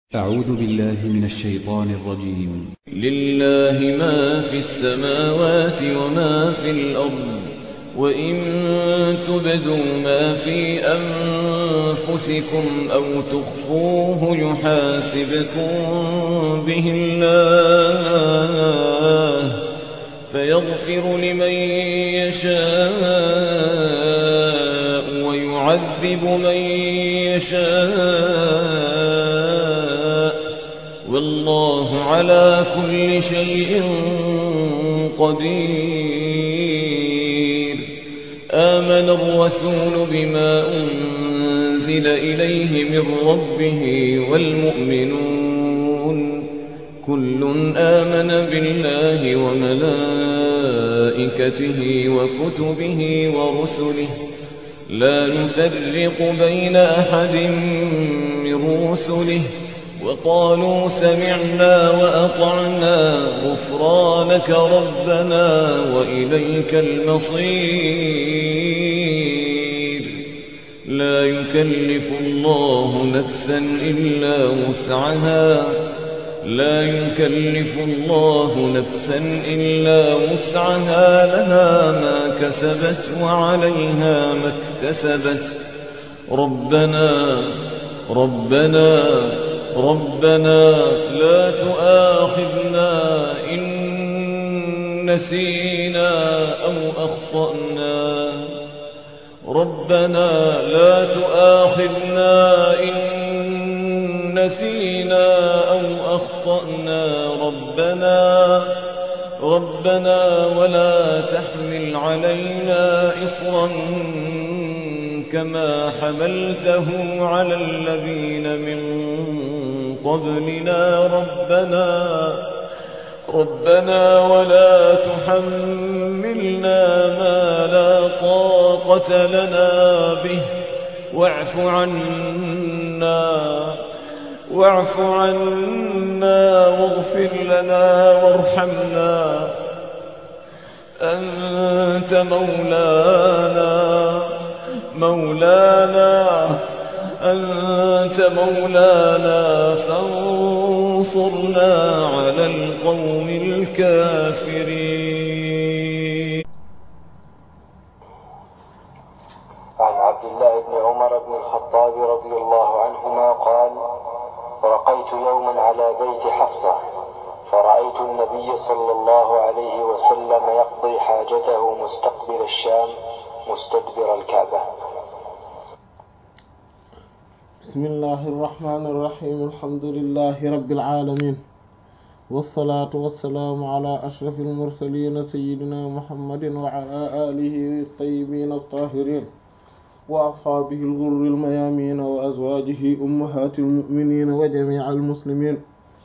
أعوذ بالله من الشيطان الرجيم لله ما في السماوات وما في الأرض وإن تبدوا ما في أنفسكم أو تخفوه يحاسبكم به الله فيغفر لمن يشاء ويعذب من يشاء والله على كل شيء قدير آمن الرسول بما أنزل إليه من ربه والمؤمنون كل آمن بالله وملائكته وكتبه ورسله لا نفرق بين أحد من رسله وقالوا سمعنا وأطعنا غفرانك ربنا وإليك المصير لا يكلف الله نفسا إلا وسعها لا يكلف الله نفسا إلا وسعها لها ما كسبت وعليها ما اكتسبت ربنا ربنا ربنا لا تؤاخذنا إن نسينا أو أخطأنا ربنا لا تؤاخذنا إن نسينا أو أخطأنا ربنا ربنا ولا تحمل علينا إصرا كما حملته على الذين من قبلنا ربنا ربنا ولا تحملنا ما لا طاقة لنا به واعف عنا واعف عنا واغفر لنا وارحمنا أنت مولانا مولانا أنت مولانا فانصرنا على القوم الكافرين عن عبد الله بن عمر بن الخطاب رضي الله عنهما قال رقيت يوما على بيت حفصة فرأيت النبي صلى الله عليه وسلم يقضي حاجته مستقبل الشام مستدبر الكعبة بسم الله الرحمن الرحيم الحمد لله رب العالمين والصلاة والسلام على أشرف المرسلين سيدنا محمد وعلى آله الطيبين الطاهرين وأصحابه الغر الميامين وأزواجه أمهات المؤمنين وجميع المسلمين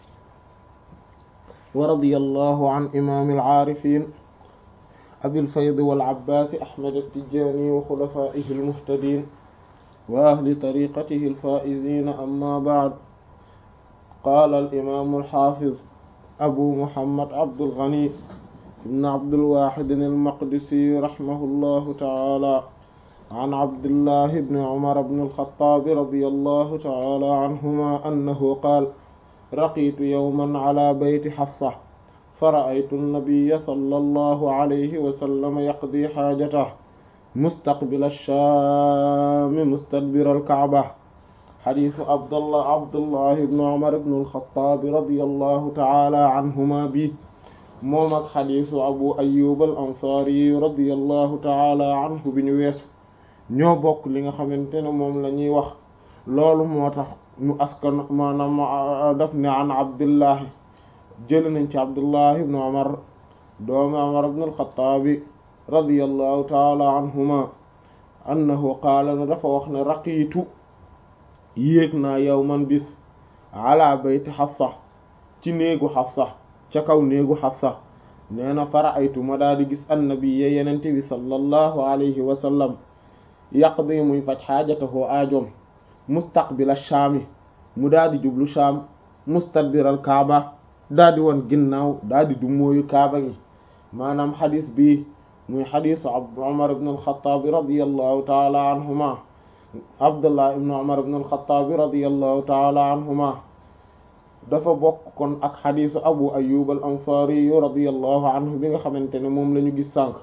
ورضي الله عن إمام العارفين أبي الفيض والعباس أحمد التجاني وخلفائه المهتدين وأهل طريقته الفائزين أما بعد قال الإمام الحافظ أبو محمد عبد الغني بن عبد الواحد المقدسي رحمه الله تعالى عن عبد الله بن عمر بن الخطاب رضي الله تعالى عنهما أنه قال رقيت يوما على بيت حفصة فرأيت النبي صلى الله عليه وسلم يقضي حاجته مستقبل الشام مستدبر الكعبة حديث عبد الله عبد الله بن عمر بن الخطاب رضي الله تعالى عنهما به moom ak xadiisu abu ayyub al ansari radiyallahu taala anhu bi ñu weesu ñoo bokk li nga xamante ne moom la ñuy wax loolu moo tax ñu askan maanaam daf ne an abdullahi jël nañ ci abdullahi ibnu umar doomi umar ibn alxataabi radiyallahu taala anhuma annahu qaala na dafa wax ne raqiitu yéeg naa yawman bis ala bayti xafsa ci néegu xafsa ca kaw néegu xafsa nee na fara aytu ma daal di gis annabiya yenente bi sallallahu alayhi wa sallam yaqdi muy faj xaajatahoo aajoom mustaqbila shaami mu daal di jublu shaam mustadbiral kaaba daal di woon ginnaaw daal di du mooyu kaaba gi maanaam xadis bi muy xadisu Umar ibn al-Khattab radiyallahu taala anhuma Abdullah ibn Umar ibn al-Khattab radiyallahu taala anhuma dafa bokk kon ak xadiisu abu ayyub al ansari radiyallahu anhu bi nga xamante ne moom la ñu gis sànq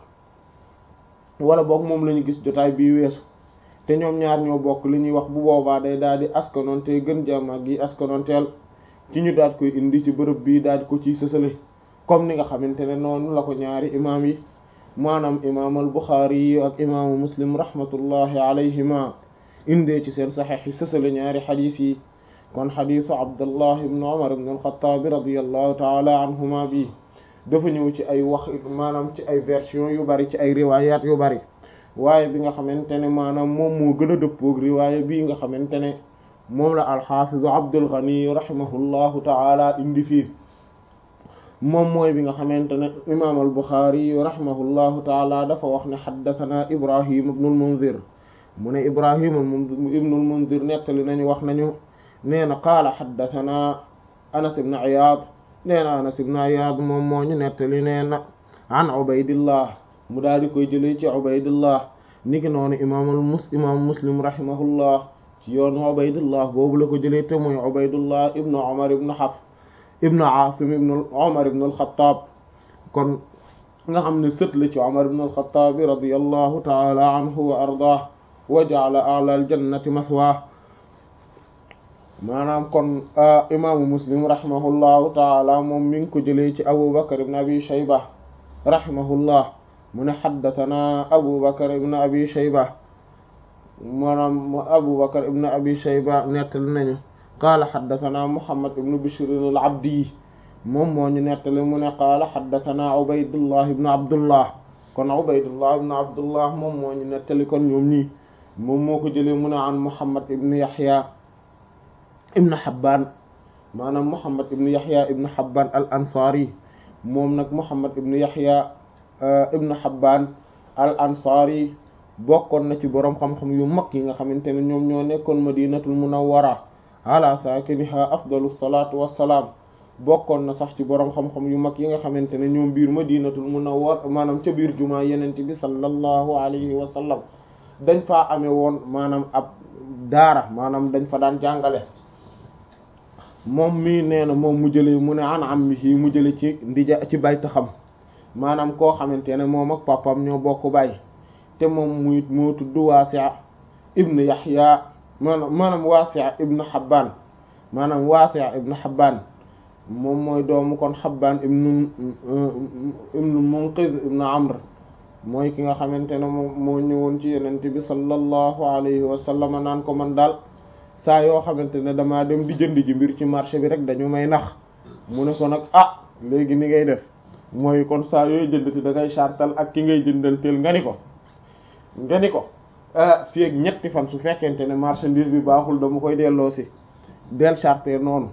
wala boog moom la ñu gis jotaay bii weesu te ñoom ñaar ñoo bokk li ñuy wax bu boobaa day daal di askanoonte gën jaamaag yi askanonteel ci ñu daal koy indi ci bërëb bii daal ko ci sësale comme ni nga xamante ne noonu la ko ñaari imaam yi maanaam imaam al buxaari yi ak imaamu muslim rahmatullahi alayhima indee ci seen saxeex yi sësale ñaari xadiis yi kon xadiisu abdullah ibn umar ibn alxataabi radiallahu taala anhuma bi dafa ñëw ci ay wax maanaam ci ay version yu bari ci ay riwayat yu bari waaye bi nga xamante ne maanaam moom moo gën a dëppoog riwaaya bii nga xamante ne moom la alxaafizu abdul ghani rahimahullahu taala indi fii moom mooy bi nga xamante ne imaam al buxaari rahimahullahu taala dafa wax ne xaddathana ibrahim ibnul munzir mu ne ibrahim ibnul munzir nettali nañu wax nañu nee na qaala xaddathana anas ibn iyaad nee na anas ibn iyaad moom moo ñu nettali nee na an ubaydillah mu daal di koy jëlee ci ubaydillah niki noonu imaamul mus imaam muslim rahimahullah ci yoonu ubaydillah boobu la ko jëlee te muy ubaydullah ibnu umar ibnu hafs ibnu aasim ibnu umar ibnu alxataab kon nga xam ne sët la ci umar ibnu alxataab radiyallahu taala anhu wa ardaah wa ja'ala a'la aljannati maswaa maanaam kon imaamu muslim rahimahullahu taala moom mi ngi ko jëlee ci abu bakar ibn abi shayba rahimahullah mu ne xaddatanaa abu bakar ibn abi shayba maanaam abu bakar ibn abi shayba nettali nañu qaala xaddatanaa muhammad ibn bishr al abdi moom moo ñu nettali mu ne qaala xaddatanaa ubaydullah ibn abdullah kon ubaydullah ibn abdullah moom moo ñu nettali kon ñoom ñii moom moo ko jëlee mu ne an muhammad ibn yahya ibn Habban maanaam Muhammad ibn Yahya ibn Habban al ansari moom nag Muhammad ibn Yahya ibn Habban al ansari bokkoon na ci boroom xam-xam yu mag yi nga xamante ne ñoom ñoo nekkoon madinatul munawwara ala saakiniha afdalu salaatu wassalaam bokkoon na sax ci boroom xam-xam yu mag yi nga xamante ne ñoom biir madinatul munawwara maanaam ca biir jumaa yenente bi sallallahu alayhi wa sallam dañ faa amee woon maanaam ab daara maanaam dañ fa daan jàngale moom mii nee na moom mu jëlee mu ne an am mi mu jële ci ndija ci bayta xam maanaam koo xamante ne moom ak papam ñoo bokk bay te moom muy moo tudd Waasi' ibn Yahya maanaam maanaam Waasi' ibn Habban maanaam Waasi' ibn Habban moom mooy doomu kon Habban ibn ibn Munqiz ibn Amr mooy ki nga xamante ne moom moo ñëwoon ci Yonent bi sallallahu alayhi wa sallam naan ko man daal saa yoo xamante ne damaa dem di jënd ji mbir ci marché bi rek dañu may nax mu ne ko nag ah léegi ni ngay def mooy kon saa yooyu jëndati da ngay chartal ak ki ngay jëndanteel nga ni ko nga ni ko fii ak ñetti fan su fekkente ne marchandise bi baaxul dama koy delloo si del charter noonu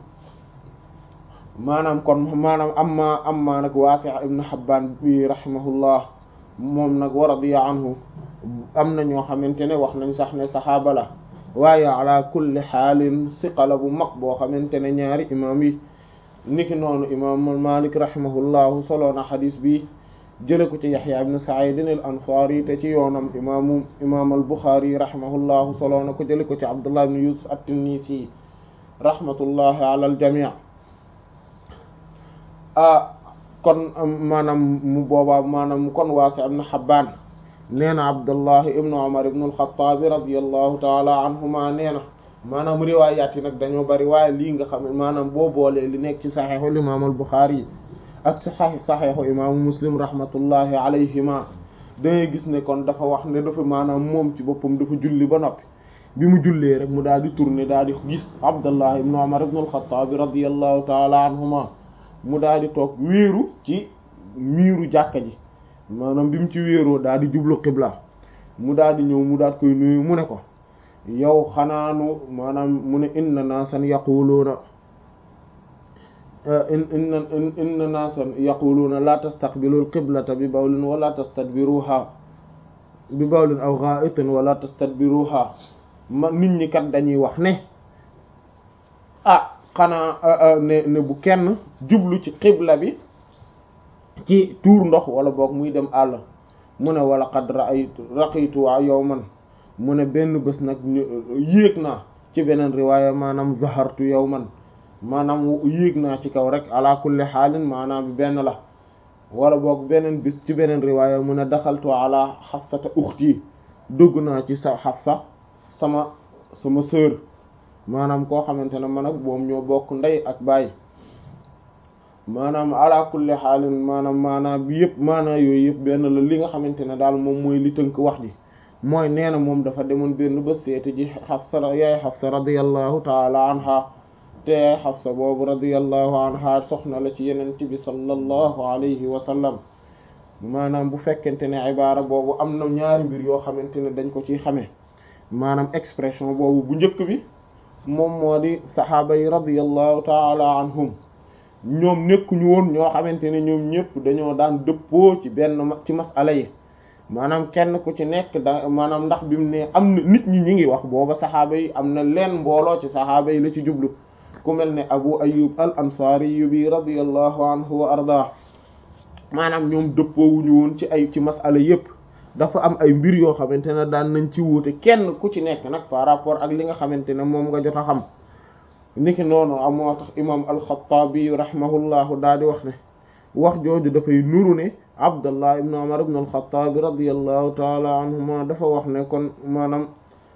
maanaam kon maanaam amma amma nag Waasi' ibn Habban bi rahimahullah moom nag wa radiya anhu am na ñoo xamante ne wax nañ sax ne saxaaba la waaye ala kulli xaalin siqala bu mag boo xamante ne ñaari imaam yi niki noonu imaam Malik rahimahullahu solo na xadis bi jële ko ci Yaxya ibn Sa'id al Ansari te ci yoonam imaamu imaam al Buxaari rahimahullahu solo na ko jële ko ci Abdullah ibn Yusuf at-Tinnisi rahmatullahi ala al jamii ah kon maanaam mu boobaa maanaam kon Waasi ibn Habbaan nee na Abdullahi ibn Umar ibn al-Khattab radiyallahu taala anhuma nee na maanaam riwaayaat yi nag dañoo bari waaye lii nga xam ne maanaam boo boolee li nekk ci saxiixul imaam al-Buxaari ak ci saxiixu imaamu Muslim rahmatullahi alayhima dangay gis ne kon dafa wax ne dafa maanaam moom ci boppam dafa julli ba noppi bi mu jullee rek mu daal di tourner daal di gis Abdullahi ibn Umar ibn al-Khattab radiyallahu taala anhuma mu daal di toog wéeru ci miiru jàkka ji maanaam bi mu ci wéeroo daal di jublu xibla mu daal di ñëw mu daal koy nuyu mu ne ko yow xanaanu maanaam mu ne inna naasan yaquluuna inna inna naasan yaquluuna la tastaqbilu alqiblata bi bawlin wala tastadbiruha bi bawlin aw gha'itin wala tastadbiruha ma nit ñi kat dañuy wax ne ah xanaa ne ne bu kenn jublu ci xibla bi ci tuur ndox wala boog muy dem àll mu ne wala qad ra'aytu raqitu yawman mu ne benn bés nag yéeg naa ci beneen riwaaya maanaam zahartu yawman maanaam yéeg naa ci kaw rek ala kulli xaalin maanaam bi benn la wala boog beneen bis ci beneen riwaaya mu ne daxaltu ala xafsata uxti dugg naa ci sa xafsa sama sama sœur maanaam koo xamante ne man ak moom ñoo bokk ndey ak baay maanaam ala kulli xaalin maanaam maanaam bi yëpp maanaam yooyu yëpp benn la li nga xamante ne daal moom mooy li tënk wax ji mooy nee na moom dafa demoon benn bés seeti ji xafsa yaay xafsa radiyallahu taala anha te xafsa boobu radiyallahu anha soxna la ci yenent bi sallallahu alayhi wa sallam maanaam bu fekkente ne ibaara boobu am na ñaari mbir yoo xamante ne dañ ko ciy xamee maanaam expression boobu bu njëkk bi moom moo di saxaaba yi radiyallahu taala anhum ñoom nekkuñu woon ñoo xamante ne ñoom ñëpp dañoo daan dëppoo ci benn ci masala yi maanaam kenn ku ci nekk da maanaam ndax bi mu ne am na nit ñi ñi ngi wax booba saxaaba yi am na leen mbooloo ci saxaaba yi la ci jublu ku mel ne abu ayub al ansari yu bi radiyallahu anhu wa arda maanaam ñoom dëppoowuñu woon ci ay ci masala yépp dafa am ay mbir yoo xamante ne daan nañ ci wuute kenn ku ci nekk nag par rapport ak li nga xamante ne moom nga jot a xam niki noonu am moo tax imam alxataabi rahimahullahu daal di wax ne wax jooju dafay nuru ne abdullah ibn umar ibn alxataabi radiallahu taala anhuma dafa wax ne kon maanaam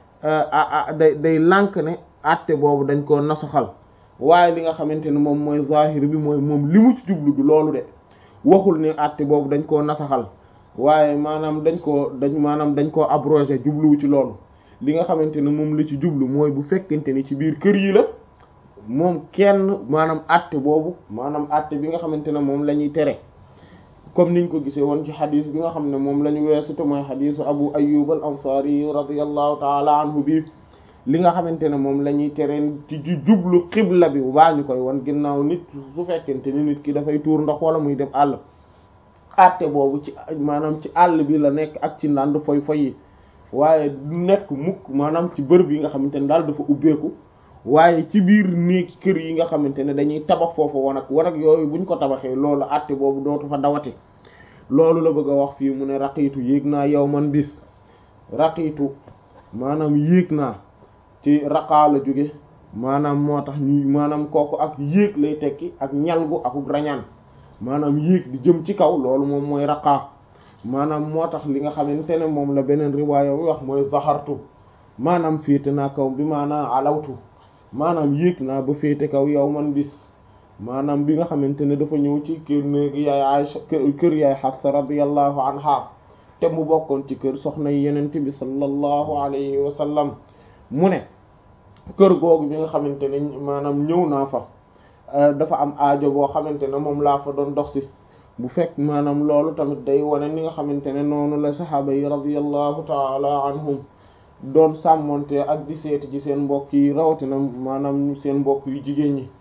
day day lànk ne atte boobu dañ koo nasaxal waaye li nga xamante ne moom mooy zahir bi mooy moom li mu ci jublu du loolu de waxul ne atte boobu dañ koo nasaxal waaye maanaam dañ koo dañ maanaam dañ koo abrogé jubluwu ci loolu li nga xamante ne moom la ci jublu mooy bu fekkente ni ci biir kër yi la moom kenn maanaam atte boobu maanaam atte bi nga xamante ne moom la ñuy tere comme niñ ko gisee woon ci xadis bi nga xam ne moom la ñu weesu te mooy xadisu abu ayyub al ansari radiyallahu taala anhu bi li nga xamante ne moom la ñuy tere ci jublu xibla bi baa ñu koy won ginnaaw nit su fekkente ni nit ki dafay tuur ndox wala muy dem àll atte boobu ci maanaam ci àll bi la nekk ak ci ndànd foy foy yi waaye du nekk mukk maanaam ci bërëb yi nga xamante ne daal dafa ubbeeku waaye ci biir néeg kër yi nga xamante ne dañuy tabax foofu wanag wanag yooyu buñ ko tabaxee loolu àtte boobu dootu fa dawati loolu la bëgg a wax fii mu ne raqiitu yéeg naa yow man bis raqiitu maanaam yéeg naa ci raqaa la jóge maanaam moo tax ñu maanaam kooku ak yéeg lay tekki ak ñalgu akuk rañaan maanaam yéeg di jëm ci kaw loolu moom mooy raqaa maanaam moo tax li nga xamante ne moom la beneen riwaaya bi wax mooy zahartu maanaam féete naa kaw bi maanaam alawtu maanaam yéeg naa ba féete kaw yow man bis maanaam bi nga xamante ne dafa ñëw ci kër néegi yaay Aysa kër yaay Xafsa radiyallahu anha te mu bokkoon ci kër soxna yenent bi sallallahu alayhi wa sallam mu ne kër googu bi nga xamante ne maanaam ñëw naa fa dafa am aajo boo xamante ne moom laa fa doon dox si bu fekk maanaam loolu tamit day wane ni nga xamante ne noonu la saxaaba yi radiyallahu taala anhum doon sàmmonte ak di seeti ci seen mbokk yi rawatina maanaam seen mbokk yu jigéen ñi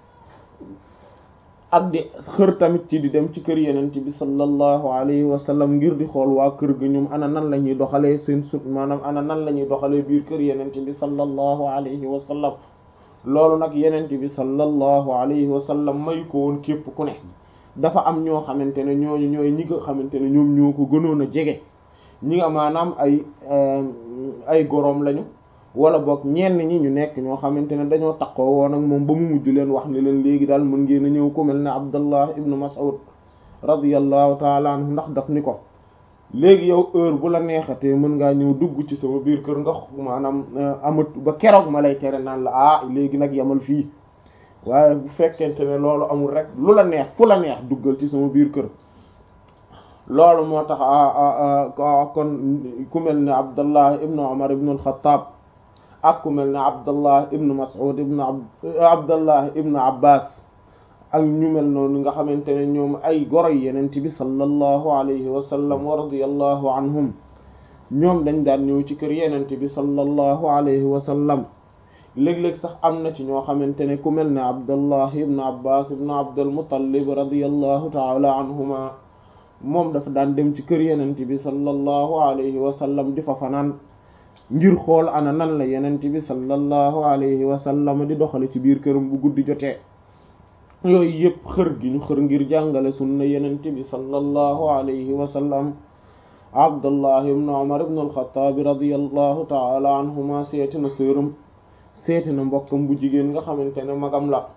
ak di xër tamit ci di dem ci kër yeneen bi sallallahu alayhi wa sallam ngir di xool waa kër ga ñoom ana nan la ñuy doxalee seen sut maanaam ana nan la ñuy doxalee biir kër yeneen bi sallallahu alayhi wa sallam loolu nag yeneen bi sallallahu alayhi wa sallam may ko woon képp ku ne dafa am ñoo xamante ne ñooñu ñooy ñi nga xamante ne ñoom ñoo ko gënoon a jege ñi nga maanaam ay ay goroom lañu wala boog ñenn ñi ñu nekk ñoo xamante ne dañoo takkoo woon ak moom ba mu mujj leen wax ne leen léegi daal mën ngeen a ñëw ku mel ne Abdallah ibnu Mas'ud radiyallahu taala anhu ndax daf ni ko léegi yow heure bu la neexatee mën ngaa ñëw dugg ci sama biir kër nga maanaam amat ba keroog ma lay tere naan la ah léegi nag yamal fii waaye bu fekkente ne loolu amul rek lu la neex fu la neex duggal ci sama biir kër loolu moo tax kon ku mel ne Abdallah ibnu Umar ibnu al-Khattab ak ku mel ne Abdallah ibnu Mas'ud ibnu Abdallah ibnu Abbas ak ñu mel noonu nga xamante ne ñoom ay goro yeneen bi sallallahu alayhi wa sallam wa radiyallahu anhum ñoom dañ daan ñëw ci kër yeneen bi sallallahu alayhi wa sallam léeg-léeg sax am na ci ñoo xamante ne ku mel ne Abdallah ibnu Abbas ibnu Abdul Muttalib radiyallahu ta'ala anhuma moom dafa daan dem ci kër yenent bi sallallahu alayhi wa sallam di fa fanaan ngir xool ana nan la yenent bi sallallahu alayhi wa sallam di doxale ci biir këram bu guddi jotee yooyu yëpp xër gi ñu xër ngir jàngale sunna yenent bi sallallahu alayhi wa sallam abdullah ibn umar ibn al-khattab radiyallahu ta'ala anhuma seeti na sëram seeti na mbokkam bu jigéen nga xamante ne magam la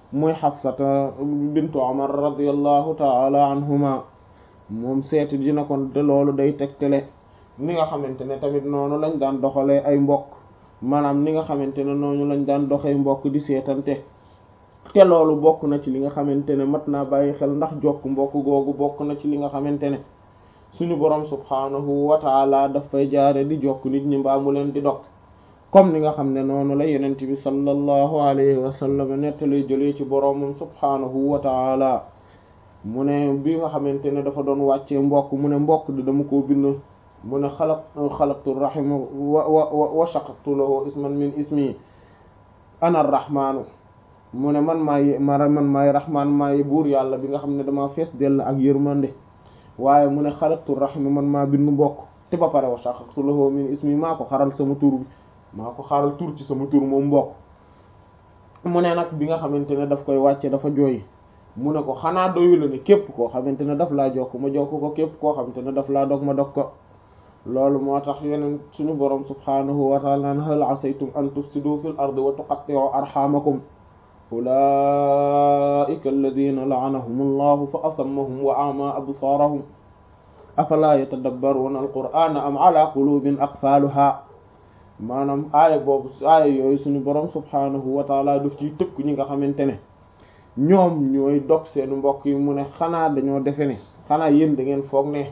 muy xafsata bintu omar radiallahu taala anhuma moom seeti dina kon te loolu day tegtale ni nga xamante ne tamit noonu lañ daan doxalee ay mbokk maanaam ni nga xamante ne noonu lañ daan doxee mbokk di seetante te loolu bokk na ci li nga xamante ne mat naa bàyyi xel ndax jokk mbokk googu bokk na ci li nga xamante ne suñu borom subhaanahu wa taala daf fay jaare di jokk nit ñi mbaa mu leen di dog comme ni nga xam ne noonu la yenent bi sallallahu alayhi wa sallam nettali jëlee ci boromam subhaanahu wa taala mu ne bi nga xamante ne dafa doon wàccee mbokk mu ne mbokk di dama koo bind mu ne xalaq xalaqtu rahima wa wa wa shaqaqtu lahu isman min ismi ana rahmaanu mu ne man maay ma man maay rahmaan maay buur yàlla bi nga xam ne dama fees dell ak yërmande waaye mu ne xalaqtu rahima man maa bind mbokk te ba pare wa shaqaqtu lahu min ismi maa ko xaral sama tur bi maa ko xaral tur ci sama tur moom mbokk mu ne nag bi nga xamante ne daf koy wàcce dafa jooy mu ne ko xanaa doyu la ni képp koo xamante ne daf laa jokk ma jokk ko képp koo xamante ne daf laa dog ma dog ko loolu moo tax yeneen suñu borom subhaanahu wa taala naan hal asaytum an tufsidu fil ardi wa tuqatti'u arhamakum ulaika alladina la'anahum allahu fa asammahum wa a'ma absaarahum afala yatadabbaruna alqur'ana am ala qulubin aqfaluha maanaam aaya boobu aaya yooyu suñu borom subhaanahu wa taala daf ciy tëkk ñi nga xamante ne ñoom ñooy dog seen mbokk yi mu ne xanaa dañoo defe ne xanaa yéen da ngeen foog ne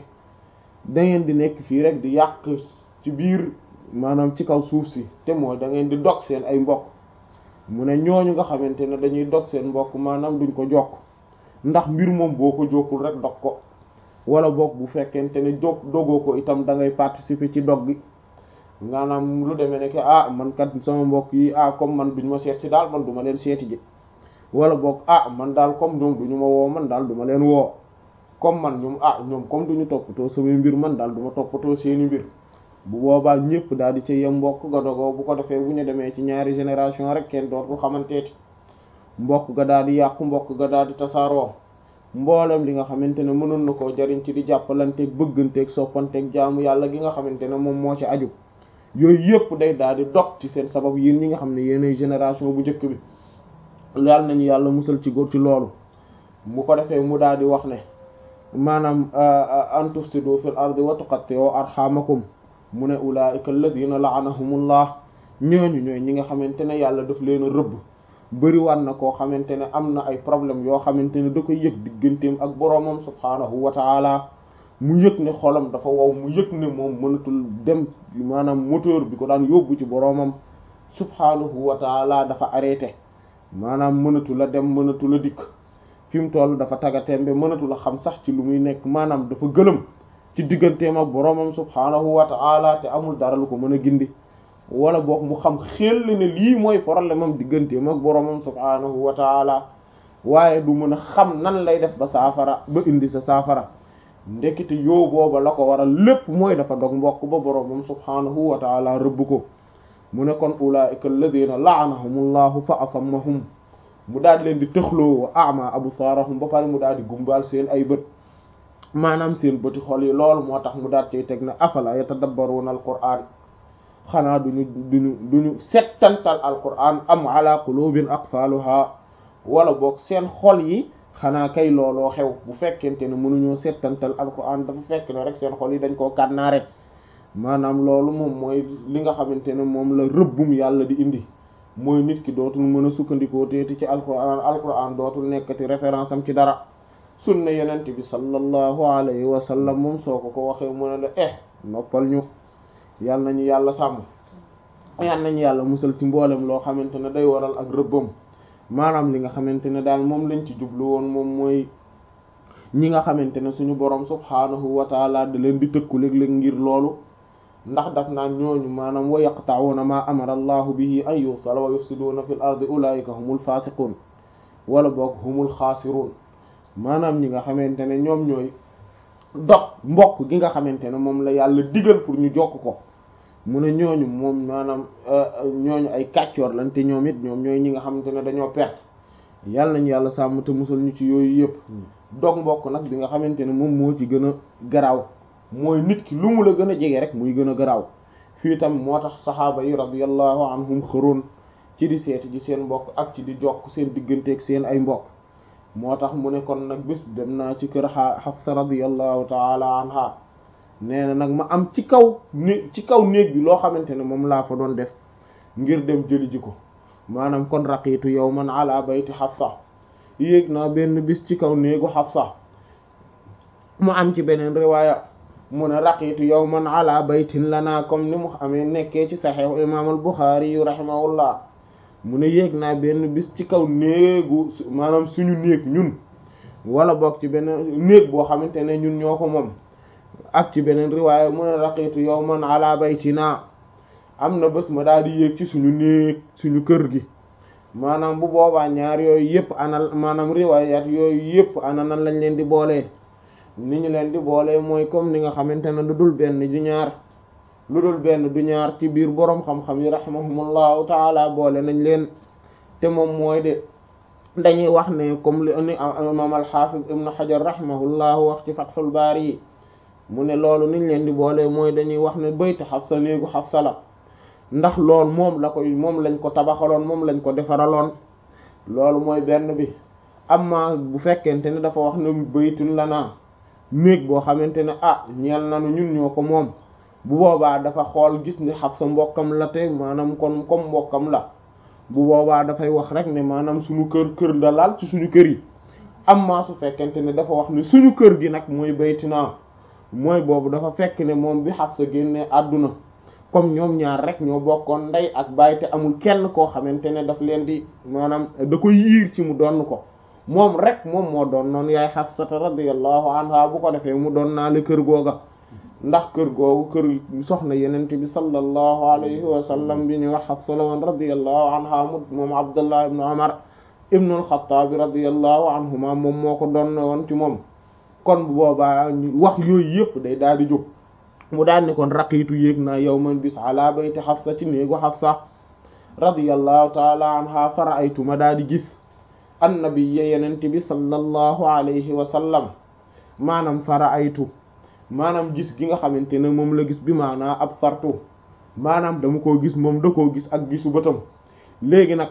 da ngeen di nekk fii rek di yàq ci biir maanaam ci kaw suuf si te mooy da ngeen di dog seen ay mbokk mu ne ñooñu nga xamante ne dañuy dog seen mbokk maanaam duñ ko jokk ndax mbir moom boo ko jokkul rek dog ko wala boog bu fekkente ne jog dogoo ko itam da ngay participer ci dog gi maanaam lu demee ne que ah man kat sama mbokk yi ah comme man duñ ma seet si daal man du ma leen seeti ji wala boog ah man daal comme ñoom duñu ma woo man daal du ma leen woo comme man ñoom ah ñoom comme duñu toppatoo samay mbir man daal du ma toppatoo seeni mbir bu boobaa ñëpp daal di ca yem mbokk ga dogoo bu ko defee bu ñu demee ci ñaari génération rek kenn dootul xamanteeti mbokk ga daal di yàqu mbokk ga daal di tasaaroo mboolem li nga xamante ne mënoon na koo jariñ ci di jàppalanteeg bëgganteeg soppanteeg jaamu yàlla gi nga xamante ne moom moo ci aju yooyu yëpp day daal di dog ci seen sabab yéen ñi nga xam ne yéenay génération bu njëkk bi yàlla nañu yàlla musal ci góor ci loolu mu ko defee mu daal di wax ne maanaam an tufsidu fil ardi wa tuqatti'u arhamakum mu ne ulaa'ika alladhina la'anahumullah ñooñu ñooy ñi nga xamante ne yàlla daf leen a rëbb bëri wan na koo xamante ne am na ay problème yoo xamante ne da koy yëg digganteem ak boroomam subhaanahu wa ta'ala mu yëg ne xolam dafa wow mu yëg ne moom mënatul dem maanaam moteur bi ko daan yóbbu ci boroomam subhaanahu wa ta'ala dafa arrêté maanaam mënatu la dem mënatu la dikk fi mu toll dafa tagatembe mënatu la xam sax ci lu muy nekk maanaam dafa gëlëm ci digganteem ak boroomam subhaanahu wa ta'ala te amul dara lu ko mën a gindi wala boog mu xam xel ne lii mooy problème am digganteem ak boroomam subhaanahu wa ta'ala waaye du mën a xam nan lay def ba saafara ba indi sa saafara ndekete yoo booba la ko waral lépp mooy dafa dog mbokk ba boroomam subhaanahu wa ta'ala rëbb ko mu ne kon ulaa'ika alladhina la'anahumullahu fa asammahum mu daal leen di tëxloo wa ama absaarahum ba pare mu daal di gumbaal seen ay bët maanaam seen bëti xol yi loolu moo tax mu daal cay teg na afala yatadabbaruna alqur'an xanaa duñu duñu duñu settantal alqur'an am ala qulubin aqfaluha wala boog seen xol yi xanaa kay looloo xew bu fekkente ne mënuñoo settantal alqur'an dafa fekk ne rek seen xol yi dañ koo kànnaare maanaam loolu moom mooy li nga xamante ne moom la rëbbum yàlla di indi mooy nit ki dootul mën a sukkandikoo teeti ci alquran alquran dootul nekkati référence am ci dara sunna yenent bi sallallahu alayhi wa sallam moom soo ko ko waxee mu ne la eh noppal ñu yàlla nañu yàlla sàmm yàlla nañu yàlla musal ci mboolem loo xamante ne day waral ak rëbbam maanaam li nga xamante ne daal moom lañ ci jublu woon moom mooy ñi nga xamante ne suñu borom subhaanahu wa taala da leen di tëkku léeg-léeg ngir loolu ndax daf naan ñooñu maanaam wa yaqta'una ma amara allahu bihi an yusala wa yufsiduna fil ardi ulaika humul fasiqun wala boog humul xaasirun maanaam ñi nga xamante ne ñoom ñooy dog mbokk gi nga xamante ne moom la yàlla digal pour ñu jokk ko mu ne ñooñu moom maanaam ñooñu ay kàccoor lañ te ñoom it ñoom ñooy ñi nga xamante ne dañoo perte yàlla nañu yàlla sàmm te musal ñu ci yooyu yëpp dog mbokk nag bi nga xamante ne moom moo ci gën a garaaw mooy nit ki lu mu la gën a jege rek muy gën a garaaw fii tam moo tax saxaaba yi radiyallahu anhum xëroon ci di seeti ji seen mbokk ak ci di jokk seen digganteeg seen ay mbokk moo tax mu ne kon nag bis dem naa ci kër Hafsa radiyallahu taala anha nee na nag ma am ci kaw né ci kaw néeg bi loo xamante ne moom laa fa doon def ngir dem jëli ji ko maanaam kon raqiitu yawman ala bayti Hafsa yéeg naa benn bis ci kaw néegu Hafsa mu am ci beneen riwaaya mu ne raqiitu yawman ala baytin lana comme ni mu amee nekkee ci saxiix imaam al Buxaari yu rahimahullah mu ne yéeg naa benn bis ci kaw néegu maanaam suñu néeg ñun wala boog ci beneen néeg boo xamante ne ñun ñoo ko moom ak ci beneen riwaaya mu ne raqiitu yawman ala baytina am na bés ma daal di yéeg ci suñu néeg suñu kër gi maanaam bu boobaa ñaar yooyu yëpp ana maanaam riwaayaat yooyu yëpp ana nan lañ leen di boolee ni ñu leen di boolee mooy comme ni nga xamante ne lu dul benn du ñaar lu dul benn du ñaar ci biir boroom xam-xam yi rahimahumullahu taala boole nañ leen te moom mooy de dañuy wax ne comme li ni imam al-Hafiz ibn Hajar rahimahullahu wax ci Fathul Bari yi mu ne loolu niñ leen di boolee mooy dañuy wax ne baytu Hafsa néegu Hafsa la ndax lool moom la koy moom lañ ko tabaxaloon moom lañ ko defaraloon loolu mooy benn bi amma bu fekkente ne dafa wax ne baytun la naa néeg boo xamante ne ah ñeel nanu ñun ñoo ko moom bu boobaa dafa xool gis ni Hafsa mbokkam la te maanaam kon comme mbokkam la bu boobaa dafay wax rek ne maanaam suñu kër kër da laal ci suñu kër yi amma su fekkente ne dafa wax ne suñu kër gi nag mooy baytina mooy boobu dafa fekk ne moom bi Hafsa génne àdduna comme ñoom ñaar rek ñoo bokkoon ndey ak baay te amul kenn koo xamante ne daf leen di maanaam da ko yiir ci mu donn ko moom rek moom moo doon noonu yaay Hafsata radiyallahu anha bu ko defee mu doon naa le kër googa ndax kër googu kër soxna yenente bi sallallahu alayhi wa sallam bi ñu wax Hafsa la woon radiyallahu anha mu moom Abdullah ibn Umar ibn al-Khattab radiyallahu anhuma moom moo ko doon woon ci moom kon bu boobaa wax yooyu yëpp day daal di jóg mu daal ni kon raqiitu yéeg naa yawman bis ala bayti Hafsa ci néegu Hafsa radiyallahu taala anha fara'aytu ma daal di gis annabiyya yenente bi sallallahu alayhi wa sallam maanaam fara'aytu maanaam gis gi nga xamante ne moom la gis bi maanaa ab sartu maanaam dama koo gis moom da koo gis ak gisu bëtam léegi nag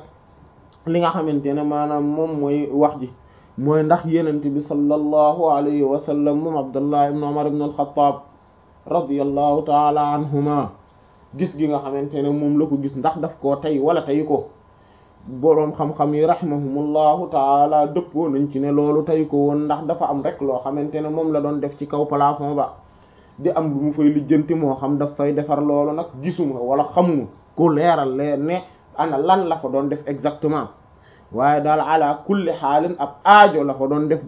li nga xamante ne maanaam moom mooy wax ji mooy ndax yenente bi sallallahu alayhi wa sallam moom Abdullah ibn Umar ibn al-Khattab radiyallahu taala anhuma gis gi nga xamante ne moom la ko gis ndax daf koo tey wala tey ko boroom xam-xam yi rahimahumullahu taala dëppoo nañ ci ne loolu tey ko woon ndax dafa am rek loo xamante ne moom la doon def ci kaw plafond ba di am lu mu fay lijjanti moo xam daf fay defar loolu nag gisuma wala xamuma ku leeral leer ne ana lan la fa doon def exactement waaye daal ala kulli xaalin ab aajo la fa doon def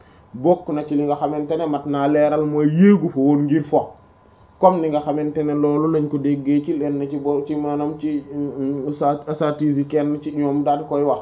bokk na ci li nga xamante ne mat naa leeral mooy yéegu fa woon ngir fo comme ni nga xamante ne loolu lañ ko déggee ci lenn ci bo ci maanaam ci asatise yi kenn ci ñoom daal di koy wax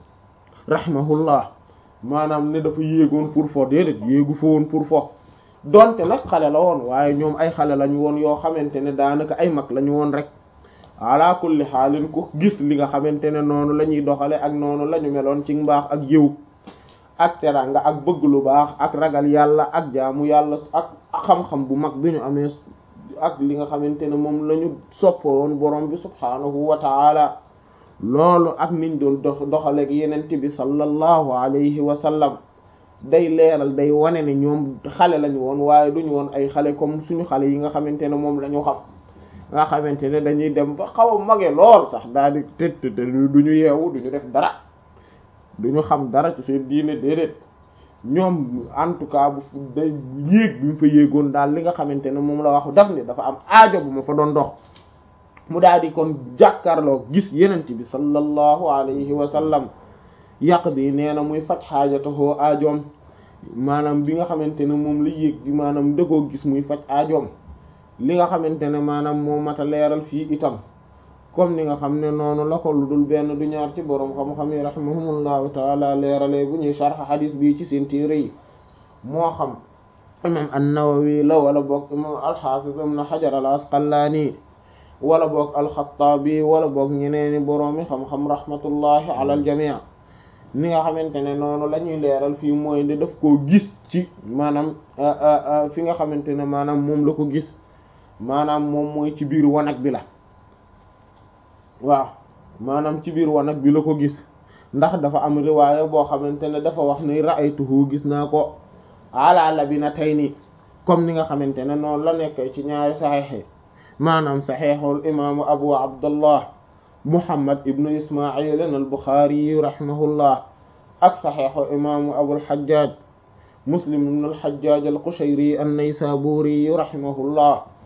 rahimahullah maanaam ne dafa yéegoon pour fo déedéet yéegu fa woon pour fo donte nag xale la woon waaye ñoom ay xale lañu woon yoo xamante ne daanaka ay mag lañu woon rek ala kulli xaalin ku gis li nga xamante ne noonu la ñuy doxale ak noonu la ñu meloon ci mbaax ak yiw ak teranga ak bëgg lu baax ak ragal yàlla ak jaamu yàlla ak xam-xam bu mag bi ñu amee ak li nga xamante ne moom la ñu soppoon borom bi subhaanahu wa taala loolu ak niñ doon dox doxaleeg yenent bi sallallahu alayhi wa sallam day leeral day wane ne ñoom xale lañu woon waaye duñu woon ay xale comme suñu xale yi nga xamante ne moom la ñu xam nga xamante ne dañuy dem ba xaw a mage lool sax daal di tët te duñu yeewu duñu def dara duñu xam dara ci seen diine déedéet ñoom en tout cas bu day yéeg bi mu fa yéegoon daal li nga xamante ne moom la wax daf ni dafa am aajo bu ma fa doon dox mu daal di kon jàkkaarloo gis yenent bi sallallahu alayhi wa sallam yàq bi nee na muy faj xaajatahoo aajoom maanaam bi nga xamante ne moom la yéeg bi maanaam dëggoo gis muy faj aajoom li nga xamante ne maanaam moo mat a leeral fii itam comme ni nga xam ne noonu la ko lu dul benn du ñaar ci boroom xam-xam yi rahimahumullahu taala leeralee bu ñuy sharh xadiis bii ci seen téere yi moo xam imam an-Nawawi la wala boog imam al-Hafiz ibn Hajar al-Asqalani wala boog al-Khattabi wala boog ñeneeni boroomi xam-xam rahmatullahi ala al-jami' ni nga xamante ne noonu la ñuy leeral fii mooy ne daf koo gis ci maanaam fi nga xamante ne maanaam moom la ko gis maanaam moom mooy ci biir wanag bi la waaw maanaam ci biir wanag bi la ko gis ndax dafa am riwaaya boo xamante ne dafa wax ne ra'aytuhu gis naa ko ala labinatayni comme ni nga xamante ne noonu la nekk ci ñaari saxiix maanaam saxiixul imaamu abu abdullah muhammad ibnu ismail al buxaari rahimahullah ak saxiixu imaamu abul xajjaaj muslim ibnu al xajjaaj al qushayri an naysaburi rahimahullah